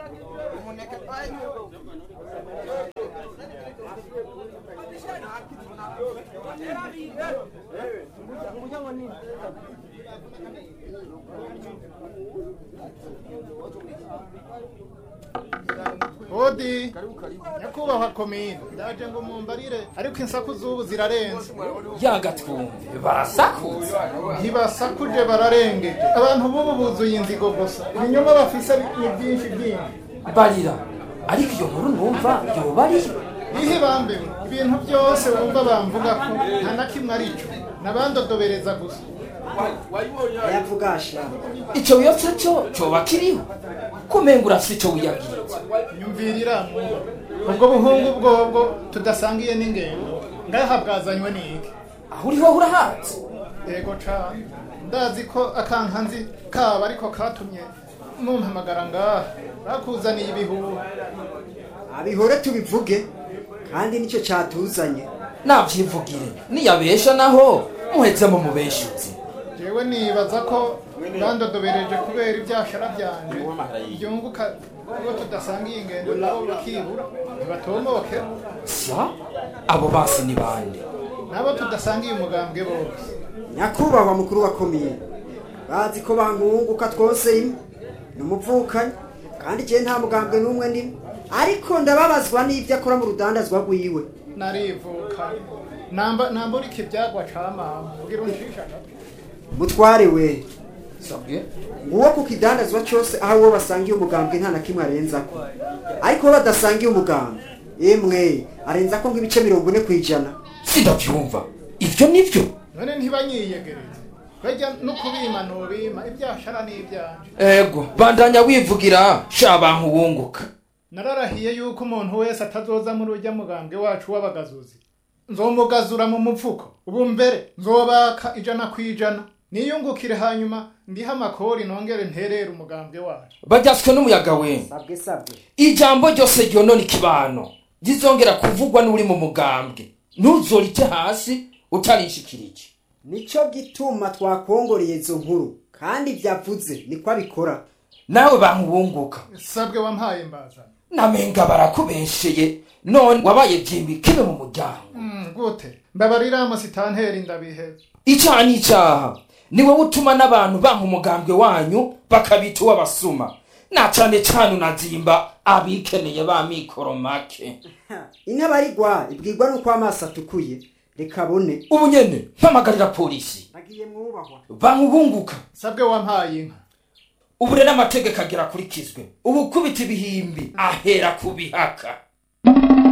Odi nyakubahwa komine ndaje ngo mumbarire ariko insaku z'ubu zirarenze yagatwumve barasakuza ntibasakuje bararengeje abantu b'ubu buzuye inzigo gusa ibinyoma bafise ni byinshi byinshi barira ariko iyo nkuru numva yoba ariyo ihe bambewe ibintu byose wumva bamvuga ko nta na kimwe ari cyo nabandodobereza gusa ayavugasha ico wiyotse co coba kiriho kumenga urafise ico wiyabwiritse nyumvirira mwuba ubwo buhungu bwobwo tudasangiye n'ingendo ngaha bwazanywe n'iki aho uriho urahatse yego cane ndazi ko akankanzi kaba ariko katumye mumpamagara ngaha bakuzaniye ibihuha abihore tubivuge kandi nicyo cyatuzanye navyivugire niyabesha naho muheze mu mubeshuzi jewe nibaza ko bandodobereje kubera ibyashara byanje byunguka ubwo tudasangiye ingendo nabo bakibura ntibatomoke sa abo basi ni bande nabo tudasangiye umugambwe bose nyakubahwa mukuru wa komine bazi ko bangunguka twose rimwe ni umuvukanyi kandi igihe nta mugambwe n'umwe ndimo ariko ndababazwa n'ibyo akora mu rudandazwa rwiwe narivuka namba nambura iki byagwa camama ugira unshisha gato mutware we sabwe nguwo ku kidandazwa cyose aho uwo basangiye umugambwe nta na kimwe arenzako ariko uwo badasangiye umugambwe emwe arenzako nk'ibice mirongo ine ku ijana sindavyumva ivyo nivyo none ntibanyiyegereze bajya no kubima nubima ibyashara n'ibyanje ego bandanya wivugira sha bantu wunguka nararahiye yuko umuntu wese atazoza muri ujya mugambwe wacu w'abagazuzi nzomugazura mu mupfuko ubu mbere nzobaka ijana ku ijana niyungukire hanyuma ndihe amakori nongere nterere umugambwe wacu baryaswe n'umuyaga we sabwe sabwe ijambo ryose ryonona ikibano rizongera kuvugwa n'uri mu mugambwe ntuzorite hasi utarishikirije nicyo gituma twakongoreye izo nkuru kandi byavuze niko abikora nawe bantu wunguka sabwe wampaye mbazana namenga barakubesheye none wabaye vyimbi kibe mu muryango Mm, gute mbabarira musitanteri ndabiheza icaha n'icaha ni wowe utuma n'abantu banka umugambwe wanyu bakabita uw'abasuma na cane cane unazimba abikeneye ba mikoro make intabarigwa ibwirwa n'uko amaso atukuye reka abone ubu nyene mpamagarira polisi nagiye mwubahwa bankubunguka sabwe wampaye inka ubu rero amategeko agira akurikizwe ubu kubita ibihimbi ahera ku bihaka